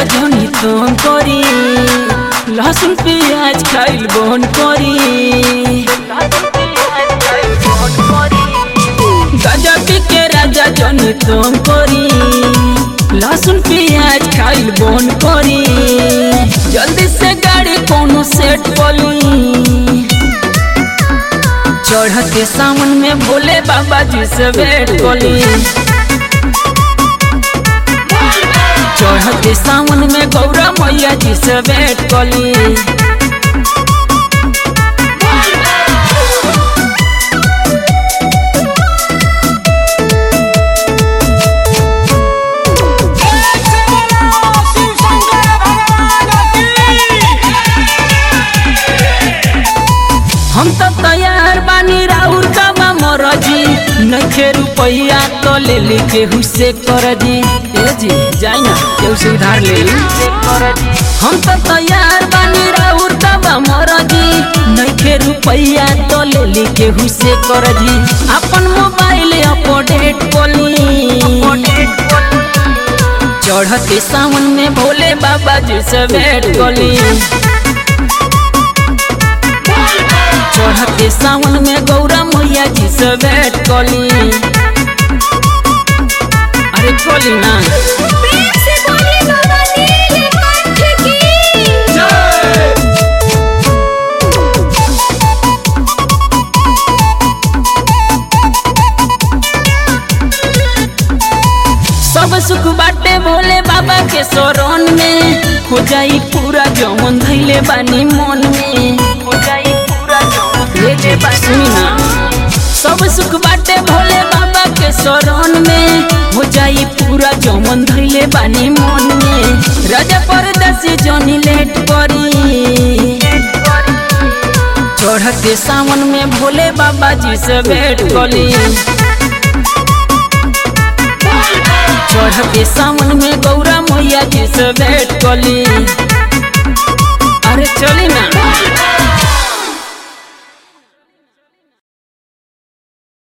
राजा जनी तुम करी लहसुन प्याज खाइल बन करी गाजा पी के राजा जनी तुम करी लहसुन प्याज खाइल बन करी जल्दी से गाड़ी कोनो सेट पली चढ़ते सावन में भोले बाबा जी से वेट कली चढ़ते सावन में गौरा मैया जी से वेट कली हम तो तैयार बानी राउर का मरजी नखे रुपया तो ले ली केहू से कर जी ए जी जाई ना केहू से उधार ले ली हम तो तैयार बानी राउर का मरजी नखे रुपया तो ले ली केहू से कर जी अपन मोबाइल अपडेट कोली चढ़ते सावन में भोले बाबा जी से भेंट कोली चढ़ते सावन में गौरा मैया जी से भेंट कली अरे खोली ना प्रेम से बोले बाबा नीलकंठ की सब सुख बाटे भोले बाबा के शरण में हो जाई पूरा जमन धैले बानी मन में हो जाई पूरा जमन सुनी ना सब सुख बाटे भोले बाबा के शरण में हो जाई पूरा जमन धैले बानी मन में राजा परदासी जनी लेट करी चढ़ते सावन में भोले बाबा जी से भेंट कली चढ़ते सावन में गौरा मैया जी से भेंट कली अरे चली ना